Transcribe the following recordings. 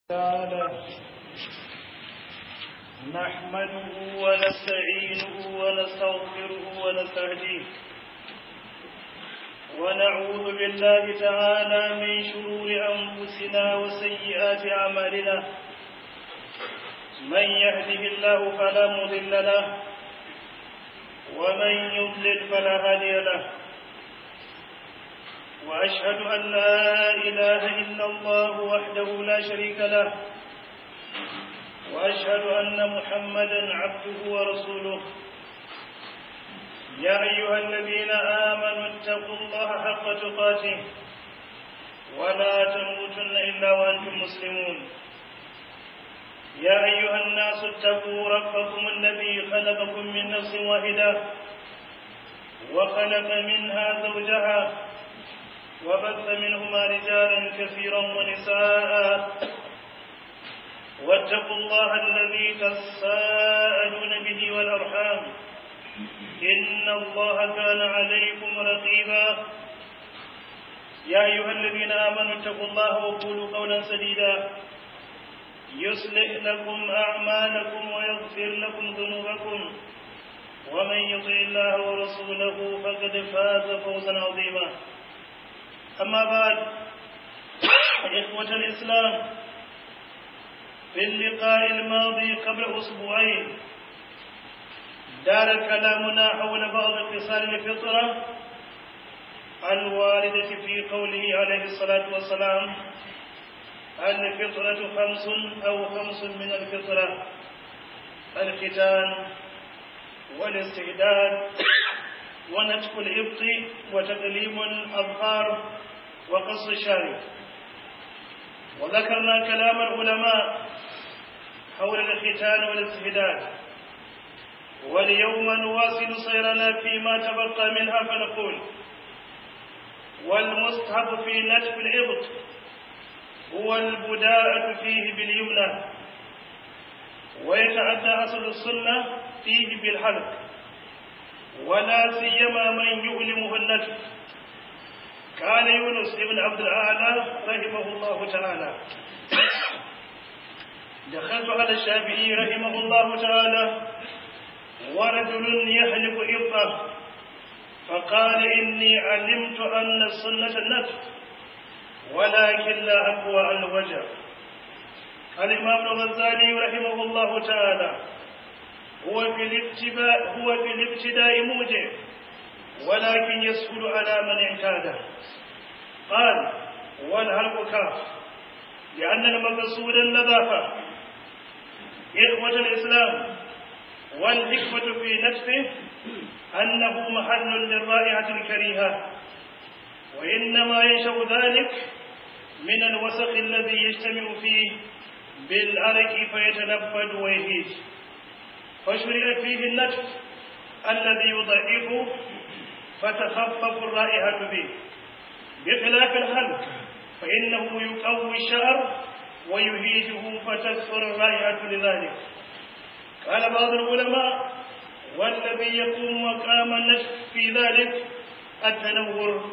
تعالى نحمده ونستعينه ونستغفره ونستهديه ونعوذ بالله تعالى من شرور أنفسنا وسيئات أعمالنا من يهده الله فلا مضل له ومن يضلل فلا هادي له وأشهد أن لا إله إلا الله وحده لا شريك له وأشهد أن محمدا عبده ورسوله يا أيها الذين آمنوا اتقوا الله حق تقاته ولا تموتن إلا وأنتم مسلمون يا أيها الناس اتقوا ربكم الذي خلقكم من نفس واحدة وخلق منها زوجها وبث منهما رجالا كثيرا ونساء واتقوا الله الذي تساءلون به والأرحام إن الله كان عليكم رقيبا يا أيها الذين آمنوا اتقوا الله وقولوا قولا سديدا يصلح لكم أعمالكم ويغفر لكم ذنوبكم ومن يطع الله ورسوله فقد فاز فوزا عظيما أما بعد إخوة الإسلام في اللقاء الماضي قبل أسبوعين دار كلامنا حول بعض خصال الفطرة الواردة في قوله عليه الصلاة والسلام الفطرة خمس أو خمس من الفطرة الختان والاستعداد ونتف الإبط وتقليم الأظهار وقص الشارب وذكرنا كلام العلماء حول الختان والاستهداد واليوم نواصل سيرنا فيما تبقى منها فنقول والمستحب في نتف الإبط هو البداءة فيه باليمنى ويتعدى أصل السنة فيه بالحلق ولا سيما من يؤلمه النجم كان يونس بن عبد الأعلى رحمه الله تعالى دخلت على الشافعي رحمه الله تعالى ورجل يحلف إبطه فقال إني علمت أن السنة النتف ولكن لا أقوى الوجه الإمام الغزالي رحمه الله تعالى هو في الابتداء هو في الابتداء موجب ولكن يسهل على من اعتاده قال والهلك كاف لأن المقصود النظافة إخوة الإسلام والحكمة في نفسه أنه محل للرائحة الكريهة وإنما ينشأ ذلك من الوسخ الذي يجتمع فيه بالأرك فيتنفد ويهيج فشرع فيه النتف الذي يضعفه فتخفف الرائحة به بخلاف الحلق فإنه يقوي الشعر ويهيجه فتكثر الرائحة لذلك قال بعض العلماء والذي يقوم مقام النتف في ذلك التنور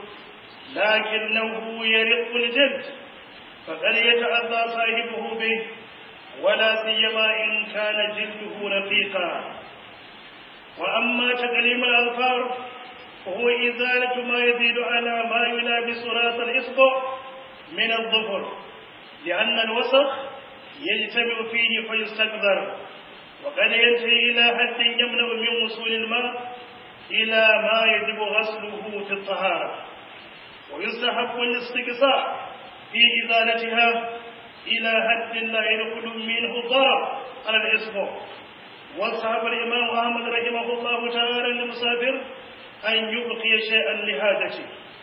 لكنه يرق الجلد فقد يتأذى صاحبه به ولا سيما إن كان جلده رقيقا وأما تقليم الأظفار فهو إزالة ما يزيد على ما يلابس راس الإصبع من الظفر لأن الوسخ يجتمع فيه فيستكثر وقد ينتهي إلى حد يمنع من وصول الماء إلى ما يجب غسله في الطهارة ويستحب الاستقصاء في إزالتها إلى حد لا يدخل منه ضرر على الإصبع وصحب الإمام أحمد رحمه الله تعالى للمسافر أن يبقي شيئا لحاجته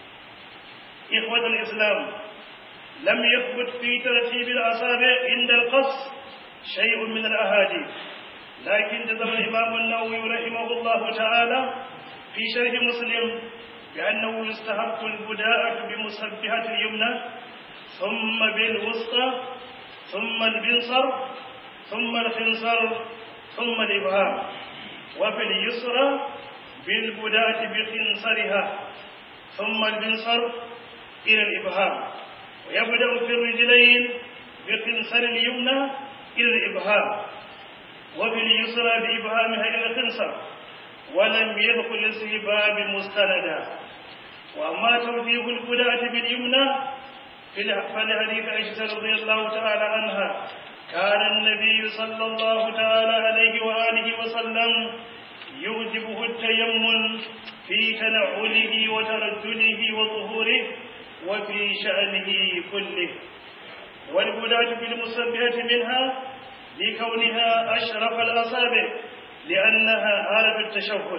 إخوة الإسلام لم يثبت في ترتيب الأصابع عند القص شيء من الأحاديث لكن جزم الإمام النووي رحمه الله تعالى في شرح مسلم بأنه يستحق البداءة بمسبحة اليمنى ثم بالوسطى ثم البنصر ثم الخنصر ثم الإبهام وفي اليسرى بالبداءة بخنصرها ثم البنصر إلى الإبهام ويبدأ في الرجلين بخنصر اليمنى إلى الإبهام وباليسرى بإبهامها إلى الخنصر ولم يدخل الاستهباب مستندا وأما توجيه البدعة باليمنى فلحديث عائشة رضي الله تعالى عنها كان النبي صلى الله تعالى عليه وآله وسلم يعجبه التيمم في تنعله وترجله وظهوره وفي شأنه كله والبدعة بالمسبحة منها لكونها أشرف الأصابع لأنها عارف التشهد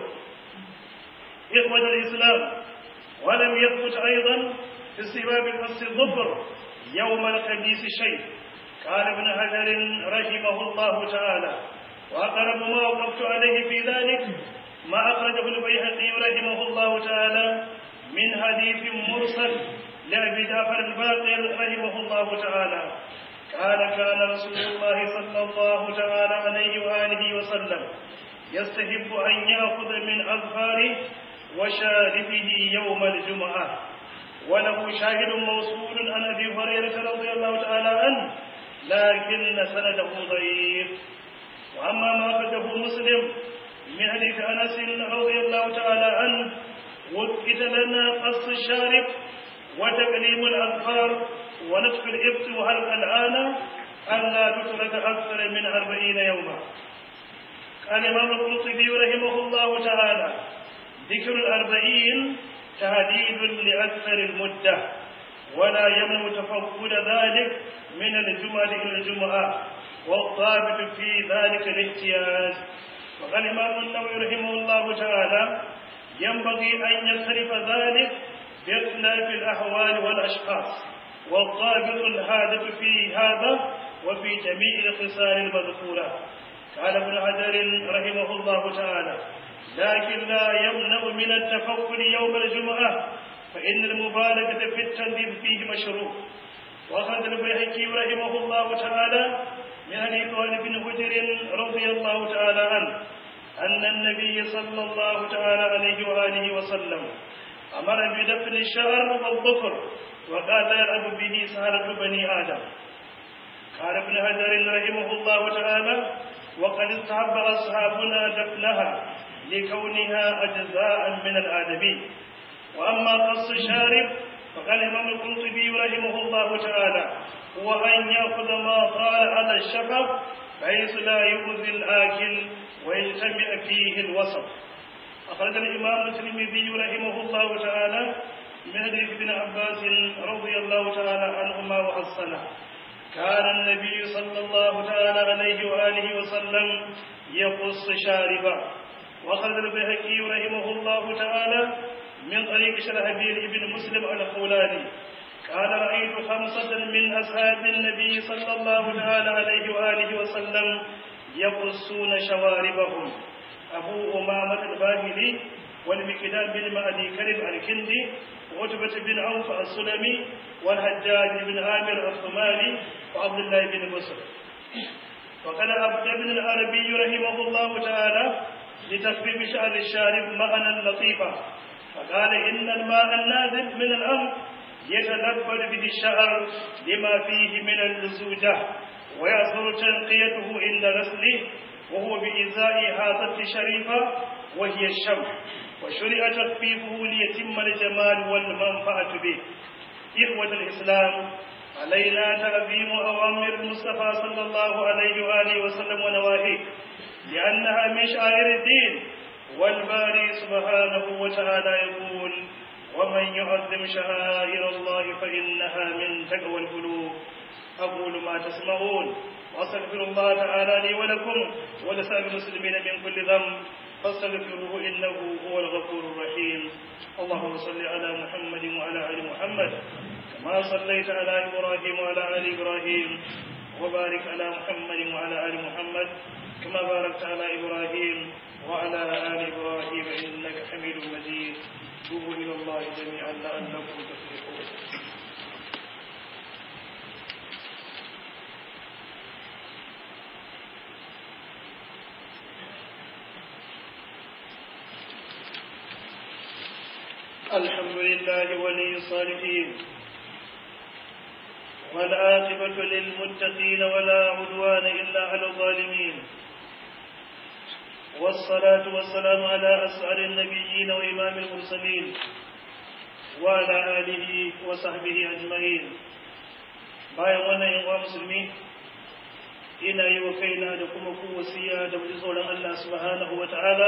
إخوة الإسلام ولم يثبت أيضا في استباب قص الظفر يوم الخميس شيء قال ابن حجر رحمه الله تعالى وأقرب ما وقفت عليه في ذلك ما أخرجه البيهقي رحمه الله تعالى من حديث مرسل لأبي جعفر الباقر رحمه الله تعالى قال كان رسول الله صلى الله تعالى عليه وآله وسلم يستحب أن يأخذ من أظفاره وشارفه يوم الجمعة وله شاهد موصول عن أبي هريرة رضي الله تعالى عنه لكن سنده ضعيف وأما ما أخرجه مسلم من حديث أنس رضي الله تعالى عنه وكت لنا قص الشارب وتقليم الأظفار ونفخ الإبط وحلق الآن ألا تترك أكثر من أربعين يوما قال الإمام القرطبي رحمه الله تعالى ذكر الأربعين تهديد لأكثر المدة ولا يمنع تفقد ذلك من الجمعة إلى الجمعة والضابط في ذلك الاحتياج وقال الإمام النووي رحمه الله تعالى ينبغي أن يختلف ذلك باختلاف الأحوال والأشخاص والضابط الهادف في هذا وفي جميع الخصال المذكورة قال ابن حجر رحمه الله تعالى لكن لا يمنع من التفكر يوم الجمعة فإن المبالغة في التنظيف فيه مشروع وأخذ البيهقي رحمه الله تعالى من حديث بن حجر رضي الله تعالى عنه أن النبي صلى الله تعالى عليه وآله وسلم أمر بدفن الشعر والظفر وقال يلعب به سهرة بني آدم قال ابن حجر رحمه الله تعالى وقد استحب أصحابنا دفنها لكونها أجزاء من الآدمي وأما قص الشارب فقال الإمام القرطبي رحمه الله تعالى هو أن يأخذ ما طال على الشفق بحيث لا يؤذي الآكل ويجتمع فيه الوسط أخرج الإمام الترمذي رحمه الله تعالى من حديث ابن عباس رضي الله تعالى عنهما وحسنه كان النبي صلى الله تعالى عليه وآله وسلم يقص شاربا وأخرج البيهقي رحمه الله تعالى من طريق شرحبيل بن مسلم الخولاني قال رأيت خمسة من أصحاب النبي صلى الله تعالى عليه وآله وسلم يقصون شواربهم أبو أمامة الباهلي والمكدام بن مأدي كرب الكندي وعتبة بن عوف السلمي والحجاج بن عامر الثمالي وعبد الله بن مسر وقال عبد بن العربي رحمه الله تعالى لتخفيف شعر الشارب معنى لطيفا فقال إن الماء النازل من الأرض يتلبد به الشعر لما فيه من اللزوجة ويأثر تنقيته عند غسله وهو بإزاء هذا شريفة وهي الشمع وشرع تخفيفه ليتم الجمال والمنفعة به إخوة الإسلام علينا تعظيم أوامر المصطفى صلى الله عليه وآله وسلم ونواهيه لأنها من شعائر الدين والباري سبحانه وتعالى يقول ومن يعظم شعائر الله فإنها من تقوى القلوب أقول ما تسمعون وأستغفر الله تعالى لي ولكم ولسائر المسلمين من كل ذنب فاستغفروه إنه هو الغفور الرحيم اللهم صل على محمد وعلى آل محمد كما صليت على إبراهيم وعلى آل إبراهيم وبارك على محمد وعلى آل محمد كما باركت على إبراهيم وعلى آل إبراهيم إنك حميد مجيد توبوا إلى الله جميعا لعلكم تفلحون الحمد لله ولي الصالحين والعاقبة للمتقين ولا عدوان إلا على الظالمين والصلاة والسلام على أسعد النبيين وإمام المرسلين وعلى آله وصحبه أجمعين bayan wannan yin wa musulmi ina yi wa kaina da kuma ku wasiya da mu tsoron Allah subhanahu wa ta'ala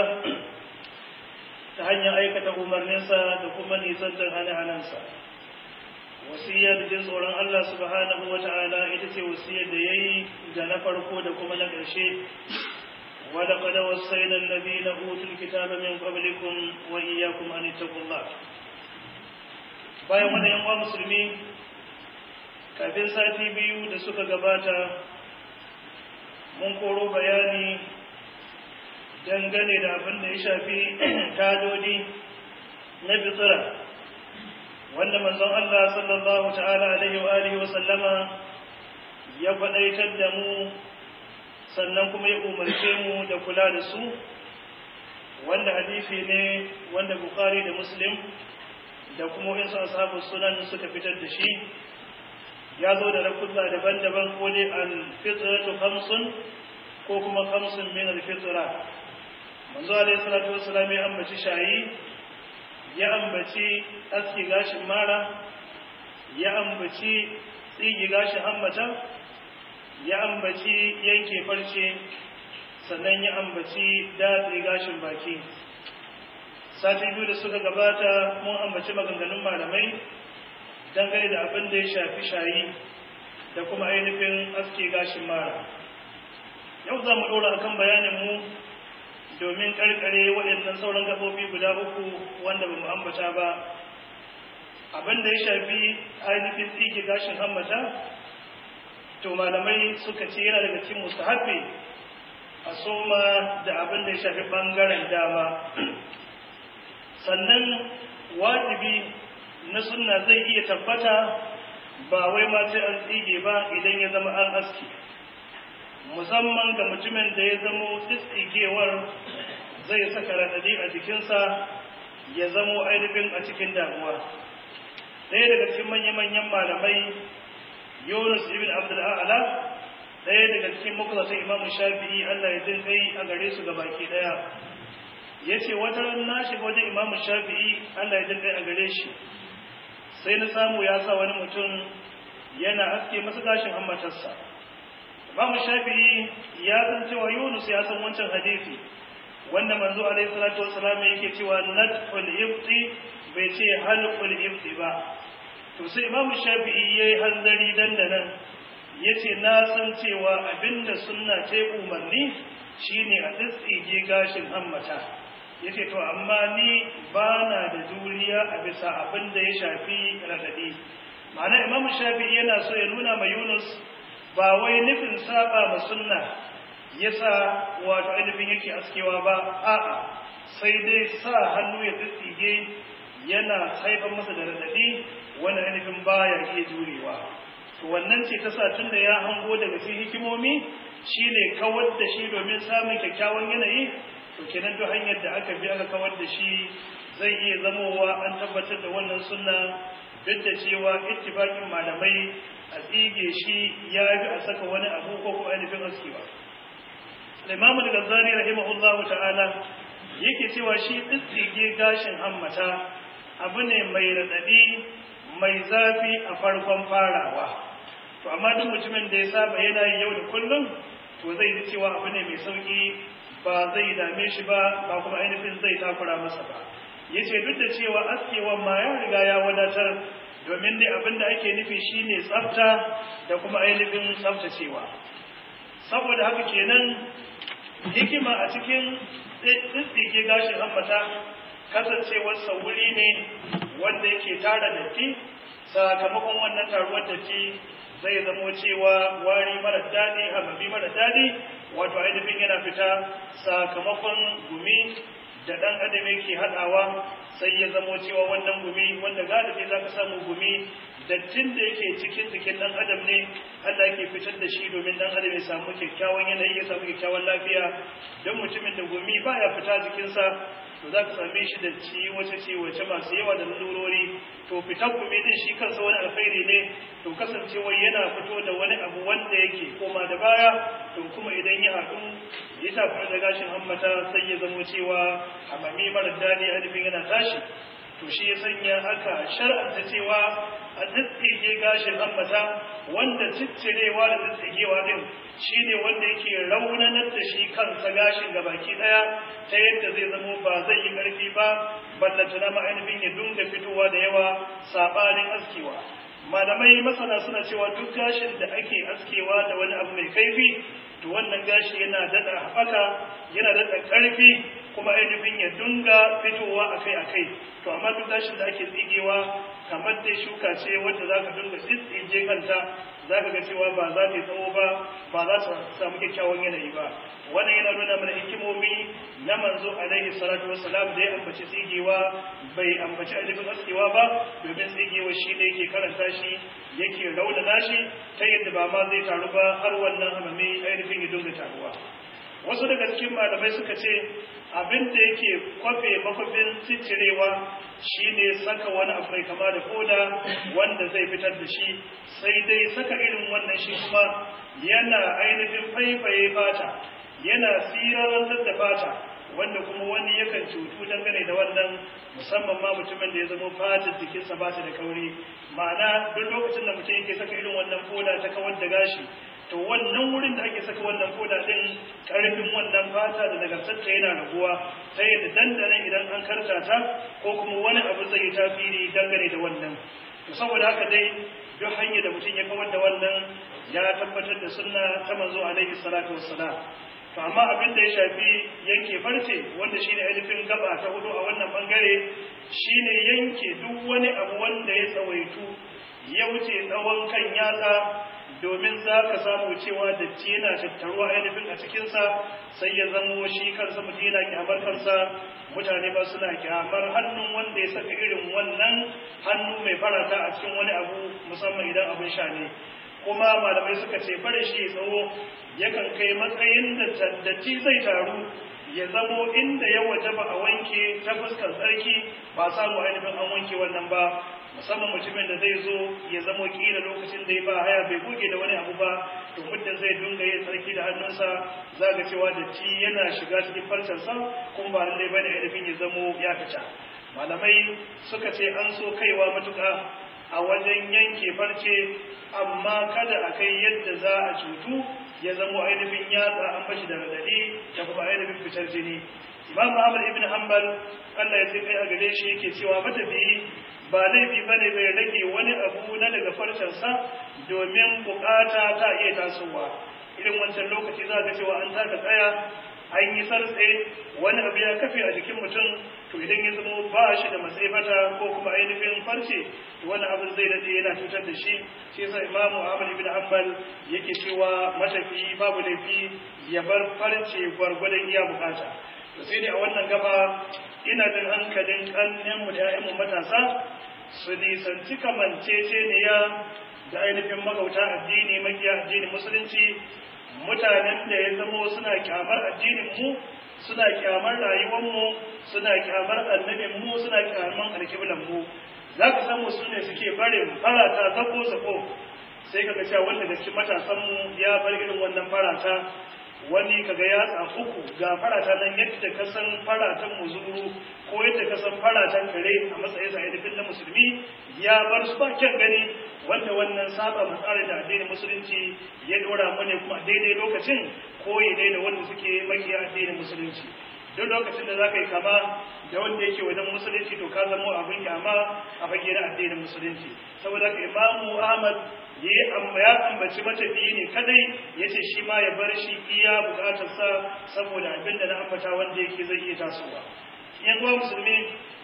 ta hanyar aikata umarninsa da kuma nisantar hane-hanensa wasiya da jin tsoron Allah subhanahu wa ta'ala ita ce wasiyar da ya yi da na farko da kuma na ƙarshe wadda kada wasainan nabi na hutun kitaba min qablikum wa iyyakum an ittaqullah bayan wannan yan uwa musulmi kafin sati biyu da suka gabata mun koro bayani dangane da abin da ya shafi tadodi na fitsira wanda manzon Allah sallallahu ta'ala alaihi wa alihi wa sallama ya faɗaitar da mu sannan kuma ya umarce mu da kula da su wanda hadisi ne wanda Bukhari da Muslim da kuma wasu ashabu sunan suka fitar da shi ya zo da rakulla daban-daban ko dai al-fitratu khamsun ko kuma khamsun min al-fitra manzo alayhi salatu wassalam ya ambaci shayi ya ambaci aski gashin mara ya ambaci tsigi gashin hammata ya ambaci yanke farce sannan ya ambaci datse gashin baki sati biyu da suka gabata mun ambaci maganganun malamai dangane da abin da ya shafi shayi da kuma ainihin aske gashin mara yau za mu ɗora akan bayaninmu domin ƙarƙare waɗannan sauran gaɓoɓi guda uku wanda ba mu ambata ba abin da ya shafi ainihin tsige gashin hammata to malamai suka ce yana daga cikin mustahabi a soma da abin da ya shafi ɓangaren dama sannan wajibi na sunna zai iya tabbata ba wai ma sai an tsige ba idan ya zama an aski musamman ga mutumin da ya zamo tsigewar zai saka radadi a jikinsa ya zamo ainihin a cikin damuwa ɗaya daga cikin manya-manyan malamai yunus ibn abdul a'ala ɗaya daga cikin makusatan imam shafi'i allah ya jin kai a gare su baki ɗaya ya ce wata ran na shiga wajen imam shafi'i allah ya jin kai a gare shi sai na samu ya sa wani mutum yana aske masa gashin hammatarsa Imam Shafi'i ya san cewa Yunus ya san wancan hadisi wanda manzo alaihi salatu wassalam yake cewa natful ibti bai ce halqul ibti ba to sai Imam Shafi'i yayi hanzari dandanan yace na san cewa abinda sunna ce umarni shine a tsitsige gashin hammata yace to amma ni bana da juriya a bisa abin da ya shafi radadi ma'ana imam shafi'i yana so ya nuna ma yunus ba wai nufin saba ma sunna yasa wato ainihin yake askewa ba a'a sai dai sa hannu ya tsitsige yana haifar masa da radadi wani ainihin baya iya jurewa to wannan ce ta sa tun da ya hango daga cikin hikimomi shine kawar da shi domin samun kyakkyawan yanayi to kenan duk hanyar da aka bi aka kawar da shi zai iya zamowa an tabbatar da wannan sunna duk da cewa ittifaqin malamai a tsige shi ya bi a saka wani abu ko kuma ainihin askewa Imam al-Ghazali rahimahullahu ta'ala yake cewa shi tsige gashin hammata abu ne mai radadi mai zafi a farkon farawa to amma duk mutumin da ya saba yana yi yau da kullum to zai ji cewa abu ne mai sauki ba zai dame shi ba ba kuma ainihin zai takura masa ba ya ce duk da cewa askewan ma ya riga ya wadatar domin dai abin da ake nufi shine tsafta da kuma ainihin tsaftacewa saboda haka kenan hikima a cikin tsitsike gashin hammata kasancewarsa wuri ne wanda yake tara datti sakamakon wannan taruwar datti zai zamo cewa wari mara daɗi hamami mara daɗi wato ainihin yana fita sakamakon gumi da ɗan adam yake haɗawa sai ya zamo cewa wannan gumi wanda galibi za ka samu gumi dattin da yake cikin jikin ɗan adam ne Allah yake fitar da shi domin ɗan adam ya samu kyakkyawan yanayi ya samu kyakkyawan lafiya don mutumin da gumi baya fita jikinsa to za ka same shi da ciwace ciwace masu yawa da lalurori to fitar gumi din shi kansa wani alkhairi ne to kasancewa yana fito da wani abu wanda yake koma da baya to kuma idan ya haɗu ya tafi da gashin hammata sai ya zamo cewa hamami mara daɗi ainihin yana tashi to shi ya sanya haka shar'anta cewa a tsitsige gashin hammata wanda ciccirewa da tsitsigewa din shine wanda yake raunanar da shi kansa gashin gabaki daya ta yadda zai zamo ba zai yi karfi ba ballanta na ma'ainihin ya dunga fitowa da yawa sabanin askewa malamai masana suna cewa duk gashin da ake askewa da wani abu mai kaifi to wannan gashi yana daɗa haɓaka yana daɗa ƙarfi kuma ainihin ya dunga fitowa akai-akai to amma duk gashin da ake tsigewa kamar dai shuka ce wadda za ka dunga tsitsige kanta za ka ga cewa ba za ta yi tsawo ba ba za ta samu kyakkyawan yanayi ba wannan yana nuna mana hikimomi na manzo alaihi salatu wassalam da ya ambaci tsigewa bai ambaci ainihin askewa ba domin tsigewa shi ne yake karanta shi yake raunana shi ta yadda ba ma zai taru ba har wannan hamami ainihin ya dunga taruwa wasu daga cikin malamai suka ce abin da yake kwafe makwafin ciccirewa shine saka wani abu mai kama da koda wanda zai fitar da shi sai dai saka irin wannan shi kuma yana ainihin faifaye fata yana sirarantar da fata wanda kuma wani yakan cutu dangane da wannan musamman ma mutumin da ya zama fatar jikinsa ba ta da kauri ma'ana duk lokacin da mutum yake saka irin wannan koda ta kawar da gashi to wannan wurin da ake saka wannan koda din karfin wannan fata da nagartarta yana raguwa ta yadda dandanan idan an karta ta ko kuma wani abu zai yi tasiri dangane da wannan to saboda haka dai duk hanyar da mutum ya kawar da wannan ya tabbatar da sunna ta manzo alaihi salatu wassalam to amma abin da ya shafi yanke farce wanda shine ainihin gaba ta hudu a wannan bangare shine yanke duk wani abu wanda ya tsawaitu ya wuce tsawon kan yatsa domin za ka samu cewa datti yana tattaruwa ainihin a cikinsa sai ya zamo shi kansa mutum yana kyamar kansa mutane ba suna kyamar hannun wanda ya saka irin wannan hannu mai farata a cikin wani abu musamman idan abin sha ne kuma malamai suka ce bare shi tsawo yakan kai matsayin da datti zai taru ya zamo inda ya wajaba a wanke ta fuskar tsarki ba samu ainihin an wanke wannan ba musamman mutumin da zai zo ya zamo kila lokacin da ya ba haya bai goge da wani abu ba to muddin zai dunga yin tsarki da hannunsa za ga cewa datti yana shiga cikin farcensa kuma ba lallai bane ainihin ya zamo ya fita malamai suka ce an so kaiwa matuƙa a wajen yanke farce amma kada a kai yadda za a cutu ya zamo ainihin yatsa an bashi da radadi da kuma ainihin fitar jini imam ahmad ibn hanbal Allah ya ce kai a gare shi yake cewa matafiyi ba laifi bane bai rage wani abu na daga farcensa domin bukata ta iya tasowa irin wancan lokaci za ga cewa an taka tsaya an yi sartse wani abu ya kafe a jikin mutum to idan ya zama ba shi da matsayi fata ko kuma ainihin farce to wani abin zai dade yana cutar da shi shi yasa imamu ahmad ibn hanbal yake cewa matafi babu laifi ya bar farce gwargwadon iya bukata to sai dai a wannan gaba ina jin hankalin kannen mu da ƴaƴan matasa su nisanci kamanceceniya da ainihin magauta addini makiya addinin musulunci mutanen da ya zamo suna kyamar addinin mu suna kyamar rayuwar mu suna kyamar annabin mu suna kyamar alkiblan mu za ka samu su ne suke barin farata zako zako sai kaga cewa wanda da cikin matasan mu ya bar irin wannan farata wani kaga ya uku ga farata nan yadda ka san faratan muzuru ko yadda ka san faratan kare a matsayin sa aidafin na musulmi ya bar su ba kyan gani wanda wannan saba matsarin da addinin musulunci ya dora mu ne kuma daidai lokacin ko ya daida wanda suke makiya addinin musulunci duk lokacin da zaka yi kama da wanda yake wajen musulunci to ka zama abin kyama a fage na addinin musulunci saboda ka imamu ahmad ya yi ya ambaci matafiyi ne kadai ya ce shi ma ya bar shi iya bukatarsa saboda abin da na ambata wanda yake zai iya tasowa yan uwa musulmi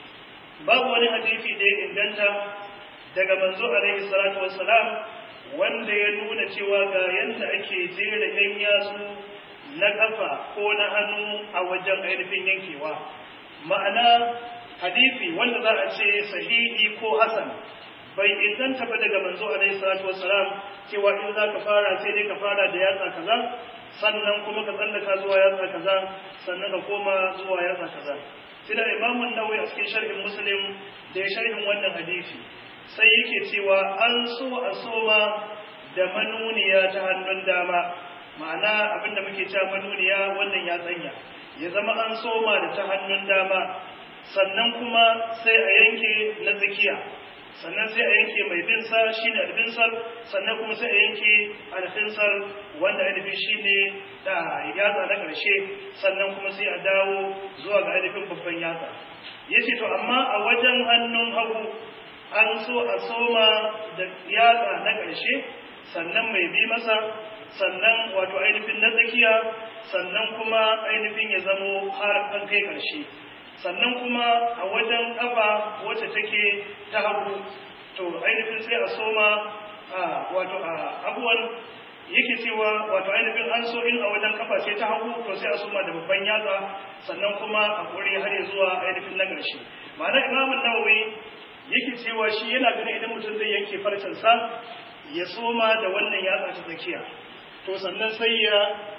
babu wani hadisi da ya inganta daga manzo alaihi salatu wassalam wanda ya nuna cewa ga yanda ake jera yan yatsu na kafa ko na hannu a wajen ainihin yankewa ma'ana hadisi wanda za a ce sahihi ko hasan bai inganta ba daga manzo alaihi salatu wassalam cewa in za ka fara sai dai ka fara da yatsa kaza sannan kuma ka tsallaka zuwa yatsa kaza sannan ka koma zuwa yatsa kaza sai da imamun nawawi a cikin sharhin muslim da ya sharhin wannan hadisi sai yake cewa an so a soma da manuniya ta hannun dama ma'ana abinda muke cewa manuniya wannan ya tsanya ya zama an soma da ta hannun dama sannan kuma sai a yanke na tsakiya sannan sai a yanke mai binsa shi ne albinsar sannan kuma sai a yanke alfinsar wanda ainihin shi ne da yatsa na ƙarshe sannan kuma sai a dawo zuwa ga ainihin babban yatsa ya ce to amma a wajen hannun hagu an so a soma da yatsa na ƙarshe sannan mai bi masa sannan wato ainihin na tsakiya sannan kuma ainihin ya zamo har an kai ƙarshe sannan kuma a wajen ƙafa wacce take ta hagu to ainihin sai a soma a wato a abuwan yake cewa wato ainihin an so in a wajen kafa ce ta hagu to sai a soma da babban yatsa sannan kuma a kore har zuwa ainihin na ƙarshe ma'ana imamun nawawi yake cewa shi yana ganin idan mutum zai yanke farcensa ya soma da wannan yatsa ta tsakiya to sannan sai ya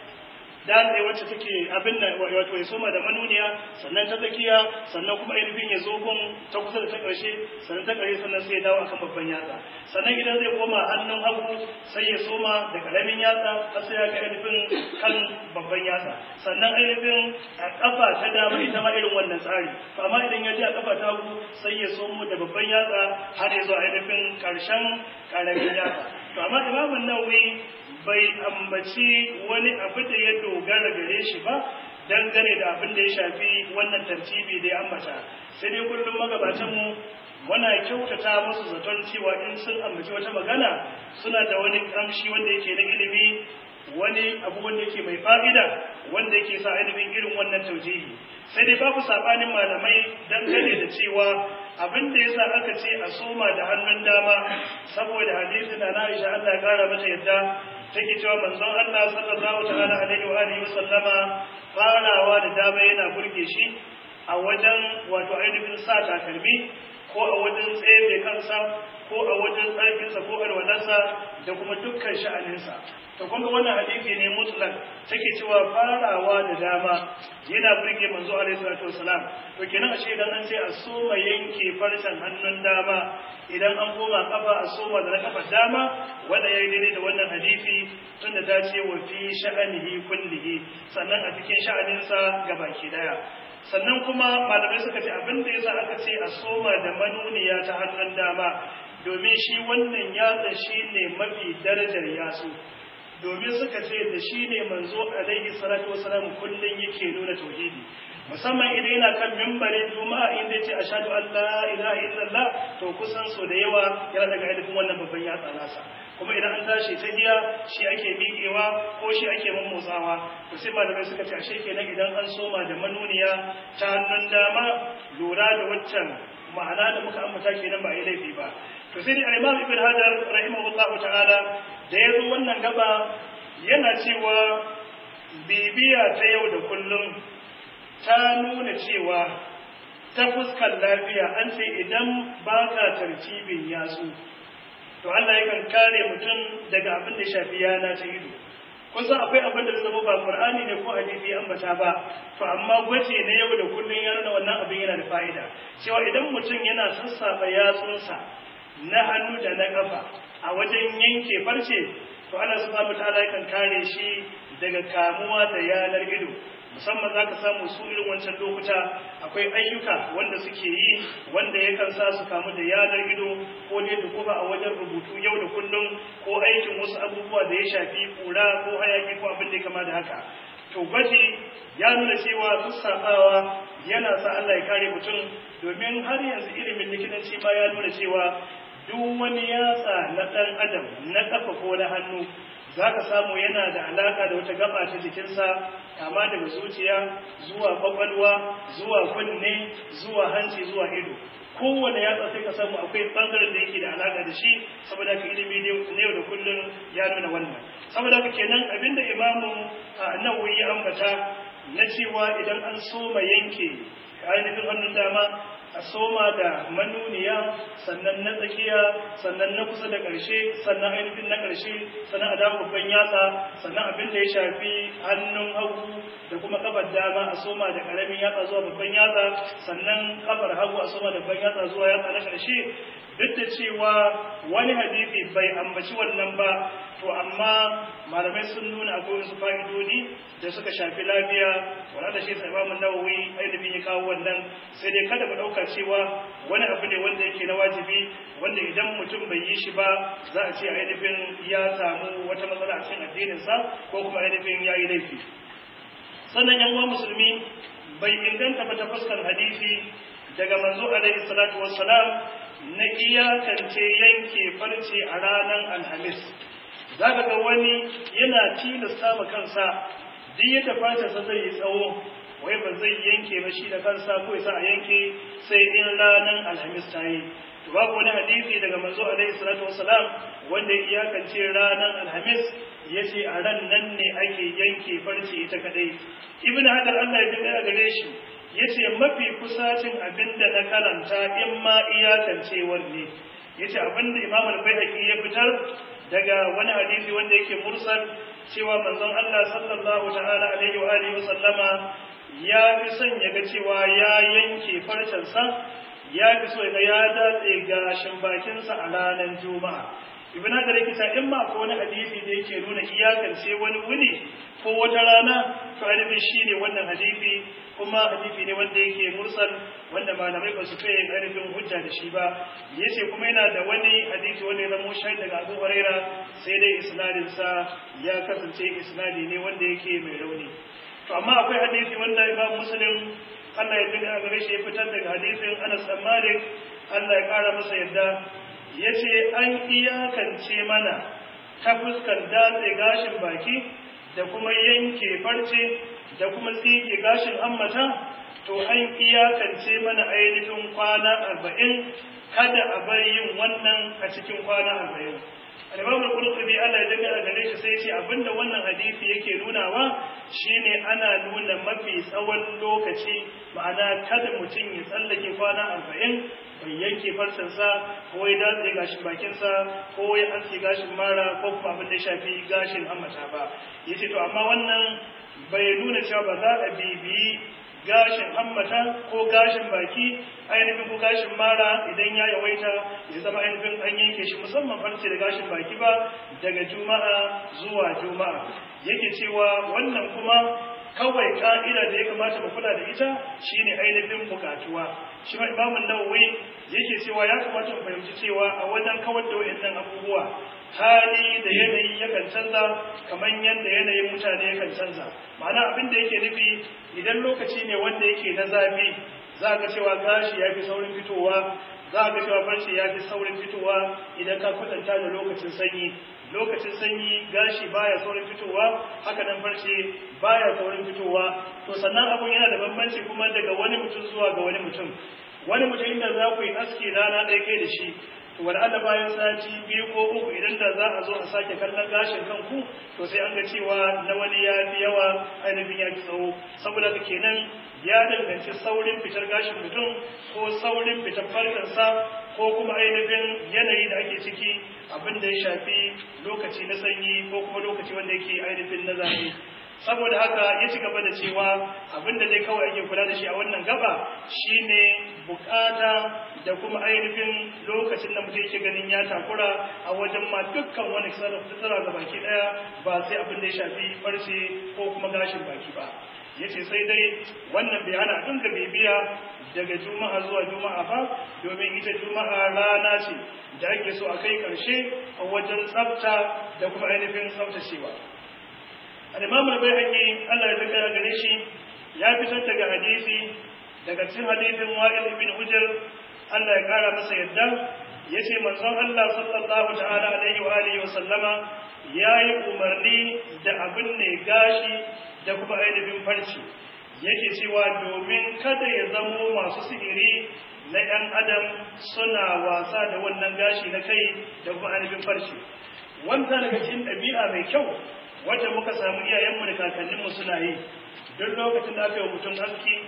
datse wacce take abin nan wato ya soma da manuniya sannan ta tsakiya sannan kuma ainihin ya zo gun ta kusa da ta ƙarshe sannan ta ƙarshe sannan sai ya dawo akan babban yatsa sannan idan zai koma hannun hagu sai ya soma da ƙaramin yatsa har sai ya ga ainihin kan babban yatsa sannan ainihin a ƙafa ta dama ita ma irin wannan tsari to amma idan ya je a ƙafa ta hagu sai ya somo da babban yatsa har ya zo ainihin ƙarshen ƙaramin yatsa to amma imamun nawawi bai ambaci wani abu da ya dogara gare shi ba dangane da abin da ya shafi wannan tartibi da ya ambata sai dai kullum magabatanmu muna kyautata musu zaton cewa in sun ambaci wata magana suna da wani kamshi wanda yake na ilimi wani abu wanda yake mai fa'ida wanda yake sa ilimin irin wannan taujihi sai dai babu sabanin malamai dangane da cewa abin da yasa aka ce a soma da hannun dama saboda hadisin da na Aisha Allah ya kara mata yadda take cewa manzon Allah sallallahu ta'ala alaihi wa alihi sallama farawa da dama yana burge shi a wajen wato ainihin sa takalmi ko a wajen tsaye kansa ko a wajen tsarkinsa ko alwalarsa da kuma dukkan sha'aninsa to kun ga wannan hadisi ne mutlak take cewa farawa da dama yana burge manzo alaihi salatu wasalam to kenan ashe idan an ce a soma yanke farcen hannun dama idan an koma kafa a soma da na kafa dama wanda yayi daidai da wannan hadisi tunda ta ce wa fi sha'anihi kullihi sannan a cikin sha'aninsa gabaki daya sannan kuma malamai suka ce abin da yasa aka ce a soma da manuniya ta hannun dama domin shi wannan yatsa shine mafi darajar yatsu domin suka ce da shi ne manzo alaihi salatu wasalam kullun yake nuna tauhidi musamman idan yana kan mimbarin juma'a inda yace ashhadu an la ilaha illallah to kusan so da yawa yana daga ainihin wannan babban yatsa nasa kuma idan an tashi ta giya shi ake miƙewa ko shi ake mammotsawa to sai malamai suka ce ashe kenan idan an soma da manuniya ta hannun dama lura da waccan ma'ana da muka ambata kenan ba a yi laifi ba to sai dai al-imam ibn hajar rahimahullahu ta'ala da ya zo wannan gaba yana cewa bibiya ta yau da kullum ta nuna cewa ta fuskar lafiya an ce idan ba ka tartibin yatsu to Allah yakan kare mutum daga abin da shafi yana ta ido kun san akwai abin da zai zama ba Qur'ani ne ko hadisi ambata ba to amma gwaje na yau da kullun ya nuna wannan abin yana da fa'ida cewa idan mutum yana sassafa yatsunsa na hannu da na kafa a wajen yanke farce to Allah subhanahu wataala yakan kare shi daga kamuwa da yanar ido musamman za ka samu su irin wancan lokuta akwai ayyuka wanda suke yi wanda yakan sa su kamu da yanar ido ko ne da kuma a wajen rubutu yau da kullum ko aikin wasu abubuwa da ya shafi kura ko hayaki ko abin da ya kama da haka to gwaji ya nuna cewa sassafawa yana sa Allah ya kare mutum domin har yanzu ilimin likitanci ma ya nuna cewa duk wani yatsa na ɗan adam na ƙafa ko na hannu za ka samu yana da alaka da wata gaba ta jikinsa kama daga zuciya zuwa kwakwalwa zuwa kunne zuwa hanci zuwa ido kowane yatsa sai ka samu akwai bangaren da yake da alaka da shi saboda ka ilimi ne yau da kullum ya nuna wannan saboda ka kenan abinda imamu nawawi ya ambata na cewa idan an soma yanke ainihin hannun dama a soma da manuniya sannan na tsakiya sannan na kusa da ƙarshe sannan ainihin na ƙarshe sannan a dawo babban yatsa sannan abin da ya shafi hannun hagu da kuma kafar dama a soma da ƙaramin yatsa zuwa babban yatsa sannan kafar hagu a soma da babban yatsa zuwa yatsa na ƙarshe duk da cewa wani hadisi bai ambaci wannan ba to amma malamai sun nuna akwai wasu fa'idodi da suka shafi lafiya wanda da shi sai imamu nawawi ainihin ya kawo wannan sai dai kada mu ɗauka cewa wani abu ne wanda yake na wajibi wanda idan mutum bai yi shi ba za a ce ainihin ya samu wata matsala a cikin addininsa ko kuma ainihin ya yi laifi sannan yan uwa musulmi bai inganta ba ta fuskar hadisi daga manzo alaihi salatu wassalam na iyakance yanke farce a ranar alhamis za ka ga wani yana tilasta ma kansa duk yadda fatarsa zai yi tsawo wai ba zai yanke ba shi da kansa ko yasa a yanke sai in ranar alhamis ta yi to babu wani hadisi daga manzo alaihi salatu wassalam wanda ya iyakance ranar alhamis ya ce a ran nan ne ake yanke farce ita kadai ibn hajar allah ya ji gare shi ya ce mafi kusacin abin da na karanta in ma iyakancewar ne ya ce abin da imam al-baihaqi ya fitar daga wani hadisi wanda yake mursal cewa manzon Allah sallallahu ta'ala alaihi wa alihi wa sallama ya fi son ya ga cewa ya yanke farcensa ya fi so ga ya datse gashin bakinsa a ranar juma'a ibn hadar yake ta in ma ko wani hadisi da yake nuna iyakance wani wuni ko wata rana to ainihin shine wannan hadisi kuma hadisi ne wanda yake mursal wanda malamai ba su kai ainihin hujja da shi ba yace kuma yana da wani hadisi wanda ya zama shahid daga Abu Huraira sai dai isnadin sa ya kasance isnadi ne wanda yake mai rauni to amma akwai hadisi wanda Imam Muslim Allah ya tuka gare shi ya fitar daga hadisin Anas bin Malik Allah ya kara masa yadda yace an iyakance mana ta fuskar datse gashin baki da kuma yanke farce da kuma tsige gashin ammata to an iyakance mana ainihin kwana arba'in kada a bar yin wannan a cikin kwana arba'in al-imam al-qurtubi Allah ya dinga gare shi sai ya ce abinda wannan hadisi yake nunawa shine ana nuna mafi tsawon lokaci ma'ana kada mutum ya tsallake kwana arba'in bai yanke farsansa ko ya datse gashin bakinsa ko ya aske gashin mara ko kuma abin da ya shafi gashin hammata ba yace to amma wannan bai nuna cewa ba za a bibiyi gashin hammata ko gashin baki ainihin ko gashin mara idan ya yawaita ya zama ainihin an yanke shi musamman farce da gashin baki ba daga juma'a zuwa juma'a yake cewa wannan kuma kawai ka'ida da ya kamata mu kula da ita shine ainihin bukatuwa shi ma imamun nawawi yake cewa ya kamata mu fahimci cewa a wajen kawar da wayannan abubuwa hali da yanayi yakan canza kamar yadda yanayin mutane yakan canza ma'ana abin da yake nufi idan lokaci ne wanda yake na zafi za ka cewa gashi ya fi saurin fitowa za ka cewa farce ya fi saurin fitowa idan ka kwatanta da lokacin sanyi lokacin sanyi gashi baya saurin fitowa haka nan farce baya saurin fitowa to sannan abun yana da bambanci kuma daga wani mutum zuwa ga wani mutum wani mutum inda za ku yi aski rana ɗaya kai da shi wani Allah bayan sati biyu ko uku idan da za a zo a sake kallon gashin kanku to sai an ga cewa na wani ya fi yawa ainihin ya fi tsawo saboda haka kenan ya danganci saurin fitar gashin mutum ko saurin fitar farkansa ko kuma ainihin yanayi da ake ciki abin da ya shafi lokaci na sanyi ko kuma lokaci wanda yake ainihin na zafi saboda haka ya ci gaba da cewa abin da dai kawai ake kula da shi a wannan gaba shine bukata da kuma ainihin lokacin da mutum yake ganin ya takura a wajen ma dukkan wani sarrafa ga baki daya ba sai abin da ya shafi farce ko kuma gashin baki ba yace sai dai wannan bai hana dinga bibiya daga juma'a zuwa juma'a ba domin ita juma'a rana ce da ake so a kai karshe a wajen tsafta da kuma ainihin tsaftacewa al-imam al-bayhaqi Allah ya tsaya gare shi ya fitar daga hadisi daga cikin hadisin wa'il ibn hujr Allah ya kara masa yadda yace manzon Allah sallallahu ta'ala alaihi wa alihi wa sallama yayi umarni da abin ne gashi da kuma ainihin farci yake cewa domin kada ya zamo masu sihiri na ‘yan adam suna wasa da wannan gashi na kai da kuma ainihin farci wanda daga cikin ɗabi'a mai kyau wadda muka samu iyayenmu da kakanninmu suna yi duk lokacin da aka yi mutum aski ko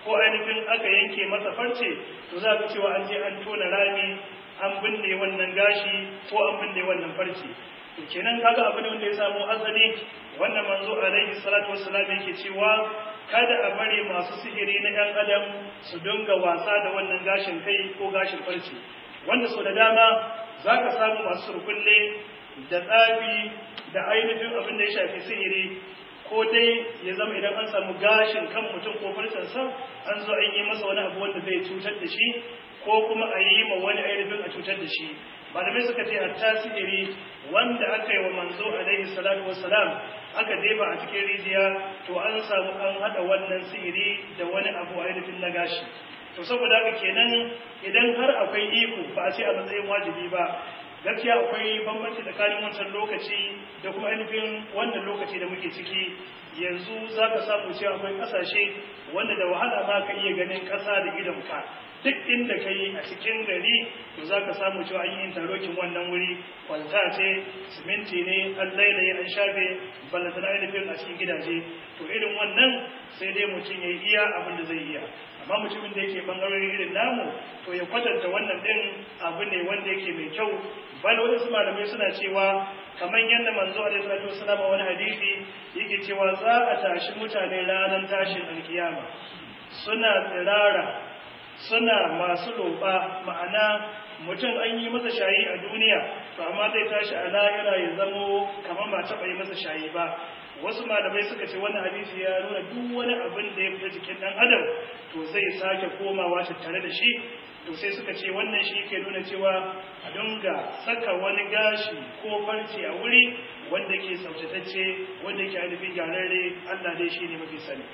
ko ainihin aka yanke masa farce to za ka cewa an je an tona rami an binne wannan gashi ko an binne wannan farce to kenan kaga abu ne wanda ya samu asali wannan manzo alaihi salatu wassalam yake cewa kada a bari masu sihiri na ɗan adam su dinga wasa da wannan gashin kai ko gashin farce wanda sau da dama za ka samu masu surkulle da tsafi da ainihin abin da ya shafi sihiri ko dai ya zama idan an samu gashin kan mutum ko farcensa an zo an yi masa wani abu wanda zai cutar da shi ko kuma a yi ma wani ainihin a cutar da shi malamai suka ce hatta sihiri wanda aka yi wa manzo alaihi salatu wassalam aka jefa a cikin rijiya to an samu an hada wannan sihiri da wani abu ainihin na gashi to saboda haka kenan idan har akwai iko ba a ce a matsayin wajibi ba gaskiya akwai bambanci tsakanin wancan lokaci da kuma ainihin wannan lokaci da muke ciki yanzu za ka samu cewa akwai ƙasashe wanda da wahala ma ka iya ganin ƙasa da idonka duk inda ka yi a cikin gari to za ka samu cewa an yi intarokin wannan wuri kwalta ce siminti ne an lailaye an shafe ballata na ainihin a cikin gidaje to irin wannan sai dai mutum ya yi iya abin da zai iya amma mutumin da yake bangarorin irin namu to ya kwatanta wannan din abu ne wanda yake mai kyau bal wasu malamai suna cewa kamar yadda manzo alaihi salatu wasallam a wani hadisi yake cewa za a tashi mutane ranar tashin alkiyama suna tsirara suna masu roƙa ma'ana mutum an yi masa shayi a duniya to amma zai tashi a lahira ya zamo kamar ba taɓa yi masa shayi ba wasu malamai suka ce wannan hadisi ya nuna duk wani abin da ya fita jikin ɗan adam to zai sake komawa tattare da shi to sai suka ce wannan shi ke nuna cewa a dunga saka wani gashi ko farce a wuri wanda ke tsaftatacce wanda ke ainihin gyararre allah dai shi ne mafi sani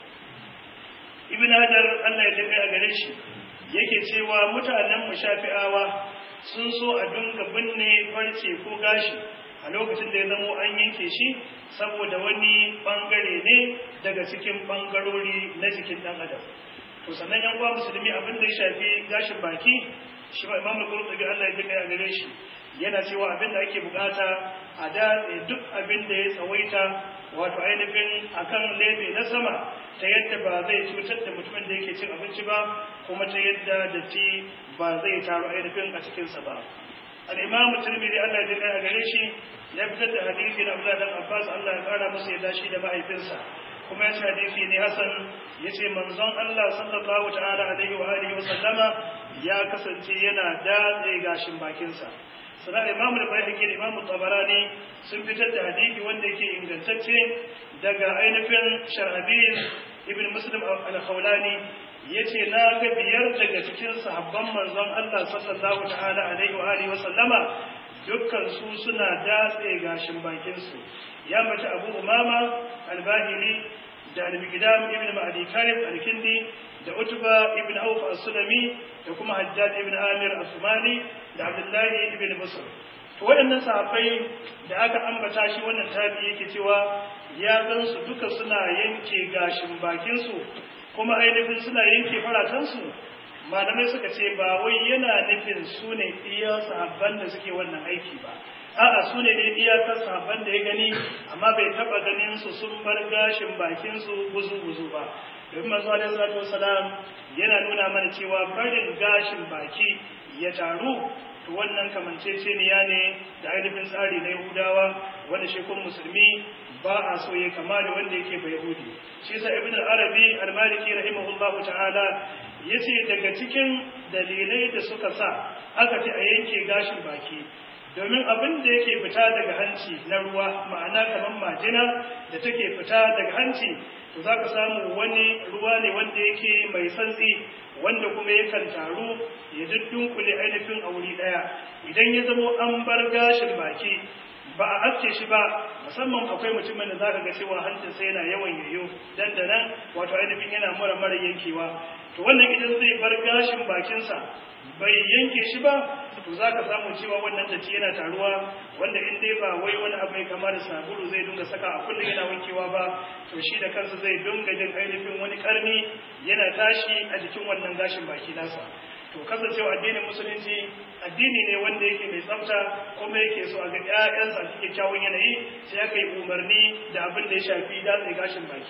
ibn hajar allah ya tafi a gare shi yake cewa mutanen mushafi'awa sun so a dunga binne farce ko gashi a lokacin da ya zamo an yanke shi saboda wani bangare ne daga cikin bangarori na jikin dan adam to sannan yan uwa musulmi abin da ya shafi gashin baki shi ba imamu qurtubi Allah ya kai a gare shi yana cewa abin da ake bukata a da duk abin da ya tsawaita wato ainihin akan lebe na sama ta yadda ba zai cutar da mutumin da yake cin abinci ba kuma ta yadda datti ba zai taru ainihin a cikinsa ba al-imam tirmidhi Allah ya kai a gare shi ya fitar da hadisi na Abdullah dan Abbas Allah ya kara masa yadda shi da mahaifinsa kuma ya ce hadisi ne hasan ya ce manzon Allah sallallahu ta'ala alaihi wa alihi wa sallama ya kasance yana datse gashin bakinsa sana imamu da bai da imamu tabarani sun fitar da hadisi wanda yake ingantacce daga ainihin sharhabil ibn muslim al-khawlani yace na ga biyar daga cikin sahabban manzon Allah sallallahu ta'ala alaihi wa alihi wa sallama dukkan su suna datse gashin bakin su ya mace Abu Umama al-Bahili da al-Miqdam ibn Ma'di Karib al-Kindi da Utba ibn Auf as-Sulami da kuma Hajjaj ibn Amir as-Sumali da Abdullahi ibn Busr to waɗannan sahabbai da aka ambata shi wannan tabi yake cewa ya gansu duka suna yanke gashin bakin su kuma ainihin suna yanke faratansu malamai suka ce ba wai yana nufin su ne iya sahabban da suke wannan aiki ba a'a su ne ne iyakar sahabban da ya gani amma bai taba ganin su sun bar gashin bakin su guzu guzu ba domin manzo alaihi salatu wasalam yana nuna mana cewa barin gashin baki ya taru to wannan kamanceceniya ne da ainihin tsari na yahudawa wanda shi kun musulmi ba a so ya kama da wanda yake bai yahudi shi sa ibn al-arabi al-maliki rahimahullahu ta'ala yace daga cikin dalilai da suka sa aka ce a yanke gashin baki domin abin da yake fita daga hanci na ruwa ma'ana kamar majina da take fita daga hanci to za ka samu wani ruwa ne wanda yake mai santsi wanda kuma yakan taru ya dunkule ainihin a wuri ɗaya idan ya zamo an bar gashin baki ba a aske shi ba musamman akwai mutumin da zaka ga cewa hancinsa yana yawan yayo dan da nan wato ainihin yana mara mara yankewa to wannan idan zai bar gashin bakinsa bai yanke shi ba to zaka samu cewa wannan datti yana taruwa wanda in dai ba wai wani abu mai kama da sabulu zai dinga saka a kullum yana wankewa ba to shi da kansa zai dinga jin ainihin wani karni yana tashi a jikin wannan gashin baki nasa to kasancewa addinin musulunci addini ne wanda yake mai tsafta kuma yake so a ga ƴaƴansa a cikin kyawun yanayi sai aka yi umarni da abin da ya shafi datse gashin baki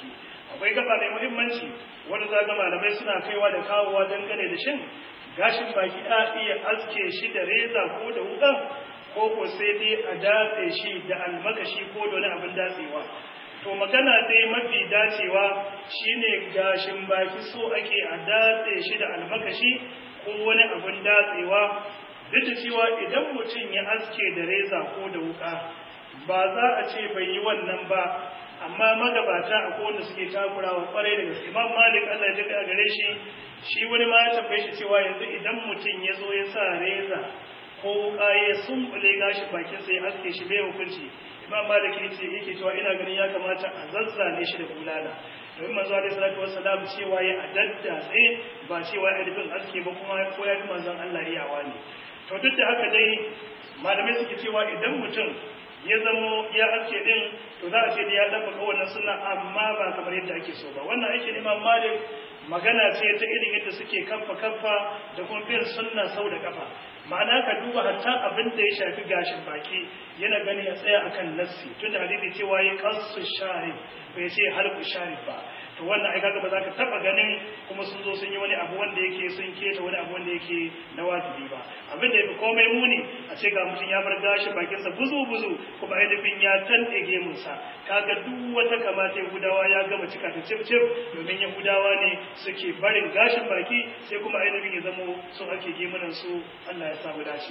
akwai gaba mai muhimmanci wanda za ga malamai suna kaiwa da kawowa dangane da shin gashin baki a iya aske shi da reza ko da wuka ko ko sai dai a datse shi da almakashi ko da wani abin datsewa to magana dai mafi dacewa shine gashin baki so ake a datse shi da almakashi ko wani abin datsewa duk da cewa idan mutum ya aske da reza ko da wuka ba za a ce bai yi wannan ba amma magabata a wanda suke takurawa kwarai da gaske imam malik Allah ya jika gare shi shi wani ma ya tambaye shi cewa yanzu idan mutum ya zo ya sa reza ko wuka ya sumbule gashi bakin sai aske shi bai hukunci imam malik yace yake cewa ina ganin ya kamata a zazzane shi da bulala domin manzo alaihi salatu wassalam cewa ya adadda tsaye ba cewa ya rubin aske ba kuma ko ya fi manzon Allah iyawa ne to duk da haka dai malamai suke cewa idan mutum ya zamo ya aske din to za a ce da ya dabbaka wannan sunna amma ba kamar yadda ake so ba wannan aikin imam malik magana ce ta irin yadda suke kaffa kaffa da kuma bin sunna sau da kafa ma'ana ka duba hatta abin da ya shafi gashin baki yana gani ya tsaya akan nassi tunda hadisi cewa ya qasu sharif bai ce halku sharif ba to wannan ai kaga ba za ka taba ganin kuma sun zo sun yi wani abu wanda yake sun keta wani abu wanda yake na wajibi ba abin da yafi komai muni a ce ga mutum ya bar gashi bakinsa buzu buzu kuma ainihin ya tante gemunsa kaga duk wata kamata yahudawa ya gama cika ta cif cif domin yahudawa ne suke barin gashin baki sai kuma ainihin ya zamo sun ake gemunan su Allah ya samu dace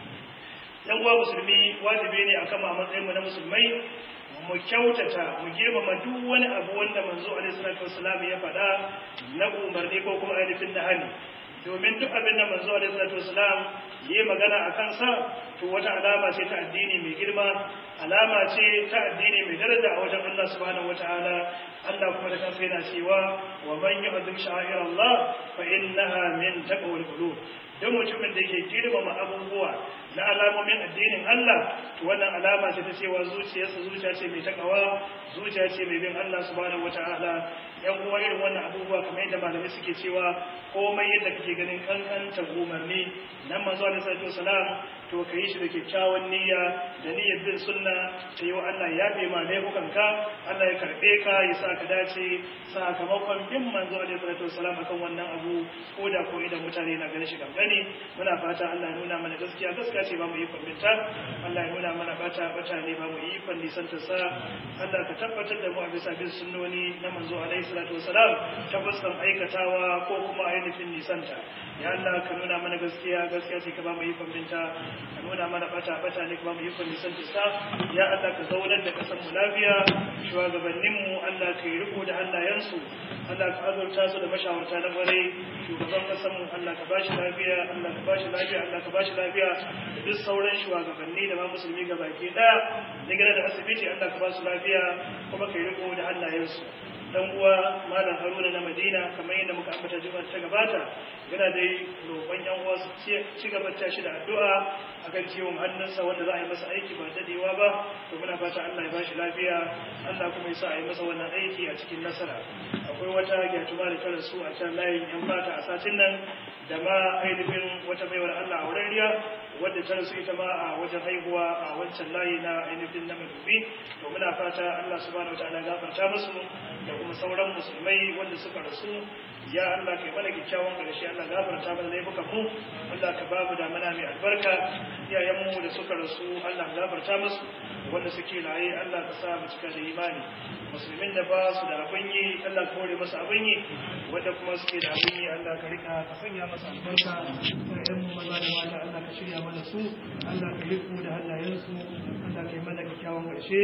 yan uwa musulmi wajibi ne akan a matsayin mu na musulmai mu kyautata mu girmama duk wani abu wanda manzo alaihi salatu wassalam ya faɗa na umarni ko kuma ainihin na hali domin duk abin da manzo alaihi salatu wassalam yi magana a kansa to wata alama ce ta addini mai girma alama ce ta addini mai daraja a wajen Allah subhanahu wataala Allah kuma da kansa yana cewa wa man yu'azzim sha'air Allah fa innaha min taqwal qulub don mutumin da yake girmama abubuwa na alamomin addinin Allah to wannan alama ce ta cewa zuciyarsa zuciya ce mai takawa zuciya ce mai bin Allah subhanahu wataala yan uwa irin wannan abubuwa kamar yadda malamai suke cewa komai yadda kake ganin kankanta umarni nan manzo alaihi salatu wasalam to ka yi shi da kyakkyawan niyya da niyyar bin sunna ta yi wa Allah ya fi ma laifukanka Allah ya karɓe ka ya sa ka dace sakamakon bin manzo alaihi salatu wasalam akan wannan abu ko da ko idan mutane na ganin shi gangane muna fata Allah ya nuna mana gaskiya gaskiya ce ba mu yi kwambinta Allah ya nuna mana bata bata ne ba mu yi kwalli santa sa Allah ka tabbatar da mu a bisa bin sunnoni na manzo alaihi salatu wasalam tabbatan aikatawa ko kuma ainihin nisanta ya Allah ka nuna mana gaskiya gaskiya ce ka ba mu yi kwambinta ka nuna mana bata bata ne kuma mu yi kwalli santa sa ya Allah ka zaunar da kasan mu lafiya shugabannin mu Allah ka yi riko da hannayensu Allah ka azurta su da mashawarta na kwarai shugaban kasan mu Allah ka bashi lafiya Allah ka bashi lafiya Allah ka bashi lafiya da duk sauran shugabanni da ma musulmi gabaki daya daga da asibiti Allah ka ba su lafiya kuma ka yi riko da hannayensu dan uwa malam haruna na madina kamar yadda muka ambata juma'a ta gabata yana dai roƙon yan uwa su ci gaba ta shi da addu'a akan ciwon hannunsa wanda za a yi masa aiki ba dadewa ba to muna fata Allah ya bashi lafiya Allah kuma ya sa a yi masa wannan aiki a cikin nasara akwai wata gyatuma da ta rasu a can layin yan fata a satin nan da ma ainihin wata baiwar Allah a wurin riya wadda ta rasu ita ma a wajen haihuwa a wancan layi na ainihin na madubi to muna fata Allah subhanahu wataala gafarta musu da kuma sauran musulmai wanda suka rasu ya Allah kai mana kyakkyawan ƙarshe Allah gafarta mana laifukan mu Allah ka babu da mana mai albarka iyayen mu da suka rasu Allah gafarta musu wanda suke raye Allah ka sa mu cika da imani musulmin da ba su da abin yi Allah ka hore masa abin yi wanda kuma suke da abin yi Allah ka rika ka sanya masa albarka iyayen mu maza da mata Allah ka shirya mana su Allah ka riko da hannayensu Allah ka yi mana kyakkyawan ƙarshe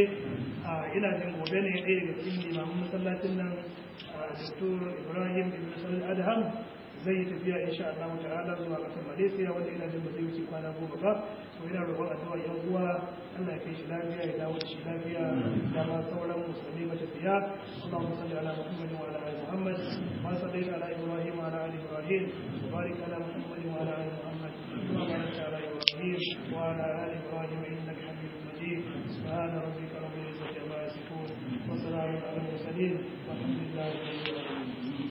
ina jin gobe ne ɗaya daga cikin limamin masallacin nan Dr. Ibrahim Ibn Salil Adham zai yi tafiya insha Allah ta'ala zuwa ƙasar Malaysia wanda ina jin ba zai wuce kwana goma ba to ina roƙon addu'a yan uwa Allah ya kai shi lafiya ya dawo da shi lafiya da ma sauran musulmi matafiya Allahumma salli ala Muhammad wa ala ali Muhammad wa salli ala Ibrahim wa ala ali Ibrahim wa barik ala Muhammad wa ala ali Muhammad wa barik ala Ibrahim wa ala ali Ibrahim innaka Hamidum Majid subhana rabbika rabbil izzati amma yasifun wa salamun ala al mursalin والحمد لله رب العالمين